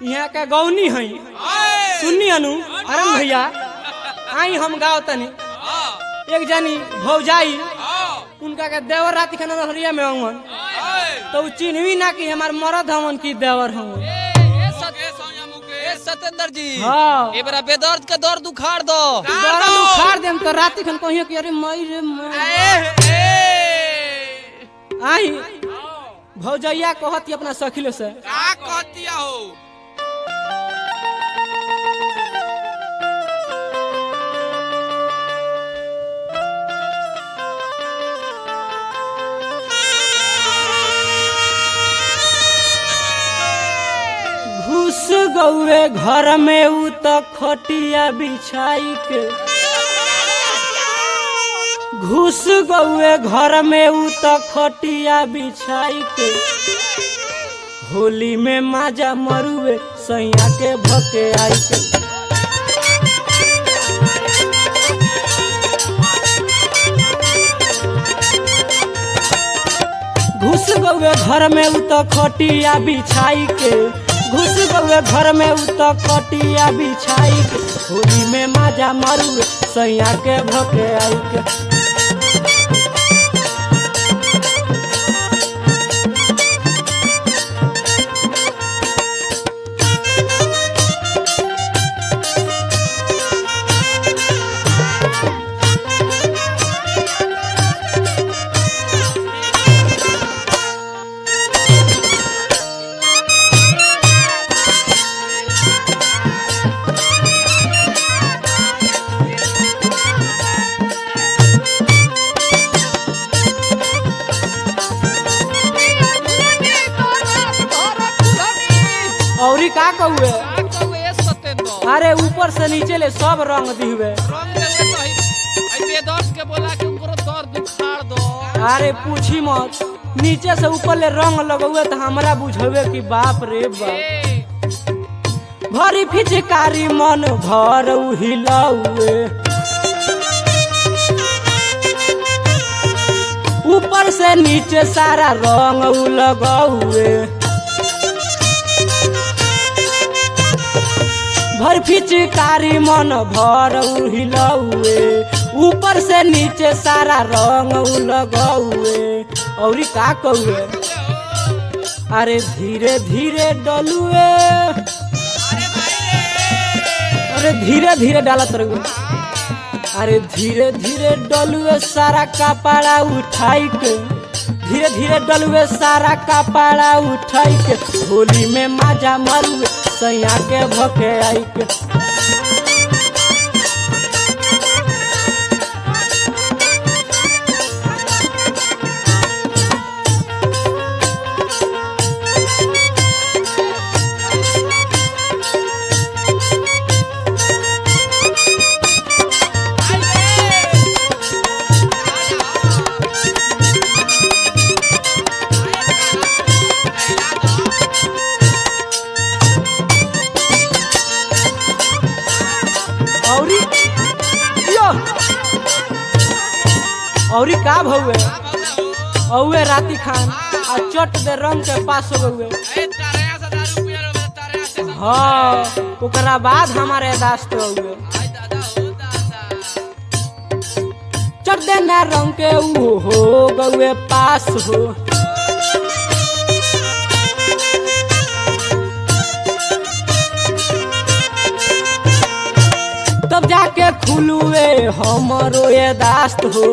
यहाँ का गौनी है सुननी अनु अरम भैया आई हम गाँव तनी एक जानी भौजाई उनका के देवर रात खाना रहरिया में हवन तो उ चिन्हवी ना कि हमार मरद हवन की देवर हवन ए सतेंद्र जी हाँ। ए बरा बेदर्द के दर्द उखाड़ दो दरद उखाड़ देम तो रात खन कहियो कि अरे मई रे मई आई भौजैया कहती अपना सखिलो से का कहतिया हो घुस गौए घर में उ त खटिया बिछाई के घुस गौए घर में उ त खटिया बिछाई के होली में माजा मरुए सैया के भके आई के घुस गौए घर में उ त खटिया बिछाई के घुस गौए घर में उ त खटिया बिछाई के होली में माजा मरुए सैया के भके आई के औरी का कहुए का कहू ए सतेंद्र अरे ऊपर से नीचे ले सब रंग दिहुए रंग देवे तो ही आई बेदर्द के बोला कि उनको दर्द उखाड़ दो अरे पूछी मत नीचे से ऊपर ले रंग लगौए तो हमरा बुझवे कि बाप रे बाप ए भरी फिचकारी मन भर हिलौए ऊपर से नीचे सारा रंग उ लगौए भर फिचकारी मन भर उ हिलौए ऊपर से नीचे सारा रंग उ लगौए औरी का कौए अरे धीरे धीरे डलुए अरे धीरे धीरे डालत रहुए अरे धीरे धीरे डलुए सारा कपड़ा उठाई के धीरे धीरे डलुए सारा कपड़ा उठाई के होली में माजा मरुए सैया के भके आई के औरी यो औरी का भौवे औवे राती खान आ चट दे रंग के पास हो गए ए तारे से दारू पिया रो तारे से हाँ ओकरा बाद हमारे दास्त हुए आई दादा हो दादा चट देना रंग के ऊ हो गए पास हो तब जाके खुलुए हमरो ये दास्त हो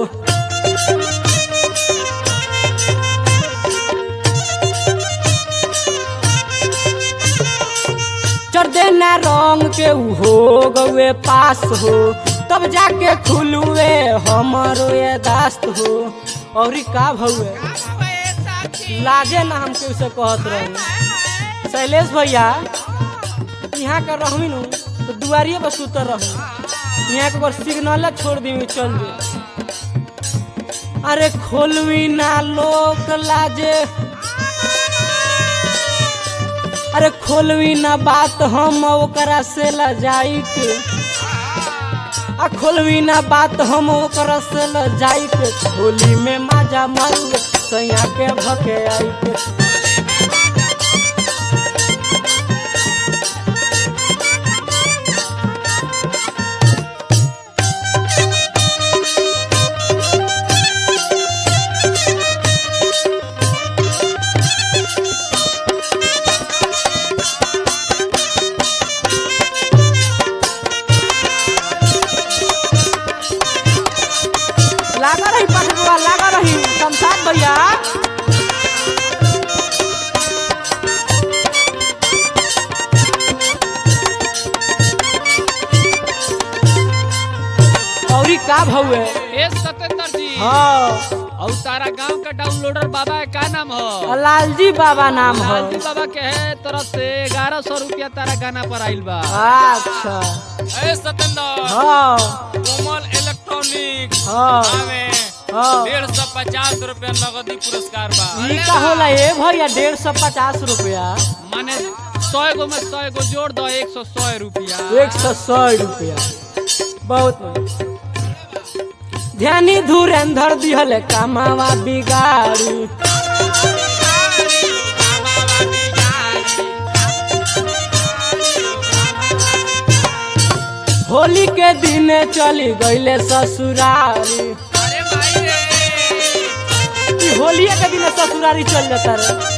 चढ़ देना रंग के ऊ हो गए पास हो तब जाके खुलुए हमरो ये दास्त हो और का भौए लाजे ना हमके उसे कहत रहे शैलेश भैया यहाँ का रहमी नु तो दुआरिये पर सुतर रहू यहाँ के बार सिग्नल छोड़ दी चल दे अरे खोलवी ना लोक लाजे अरे खोलवी ना बात हम ओकरा से लजाई के आ खोलवी ना बात हम ओकरा से लजाई के होली में माजा मारू सैया के भके आई के हउए ए सतेंद्र जी हाँ और तारा गांव का डाउनलोडर बाबा है का नाम हो लालजी बाबा नाम है लालजी बाबा के है तरफ से ग्यारह सौ रुपया तारा गाना पर आइल बा अच्छा ए सतेंद्र हाँ कोमल इलेक्ट्रॉनिक हाँ में हाँ डेढ़ सौ पचास रुपया नगदी पुरस्कार बा ई का होला ए भैया डेढ़ सौ पचास रुपया माने सौ गो में सौ गो जोड़ दो एक सौ सौ रुपया एक सौ सौ रुपया बहुत बढ़िया। ध्यानी धुरंधर दिहल कामावा बिगाड़ी होली के दिन चली गईले ससुरारी अरे भाई रे ई होलिये के दिन ससुरारी चल जाता रे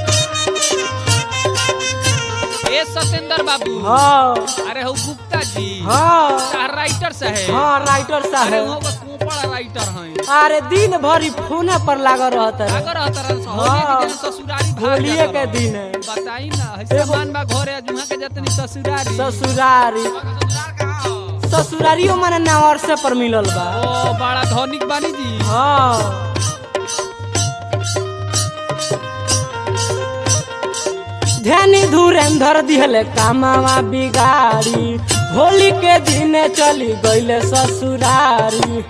ए सतेंद्र बाबू हाँ अरे हो गुप्ता जी हाँ चार राइटर साहेब हाँ राइटर अरे साहब वो बस कोपड़ राइटर हैं अरे दिन भरी फोने पर लागल रहता रे अगर रहता रहा हाँ। होली के दिन ससुरारी भाग होलिये जाता के रहा। दिन है बताई ना ऐसे मान बा घरे जुहा के जतनी ससुरारी ससुरारी ससुराल कहाँ हो ससुरारियो माने नावर से पर मिलल बा ओ बड़ा धनिक बानी जी हाँ ध्यानी धुरेंधर दिहले कामावा बिगाड़ी होली के दिन चली गईले ससुरारी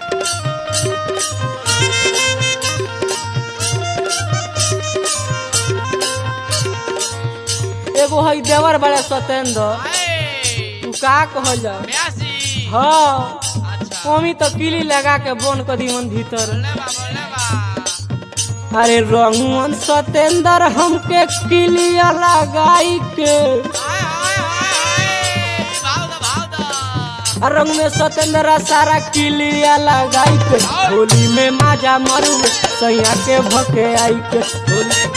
एगो हई देवर बड़े सतेंद्र ए, तू का कहल जा ब्यासी हाँ अच्छा मम्मी तो किली लगा के बोन कर दी मन भीतर बोले बा बोले बा अरे रंगन सतेंद्र हमके किलिया लगाई के हाय हाय हाय हाय भाव दा भाव दा रंग में सतेंद्र सारा किलिया लगाई के होली में माजा मरू सैया के भके आई के होली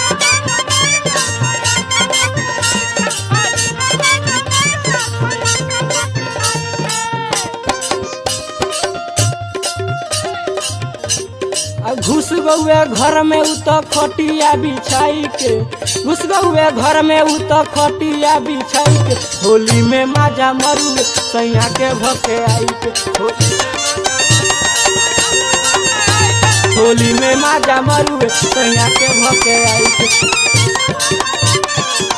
आ घुस गौए घर में उ तो खटिया बिछाई के घुस गौए घर में उ तो खटिया बिछाई के होली में माजा मरू सैया के भके आई के हो- होली में माजा मरू सैया के भके आई के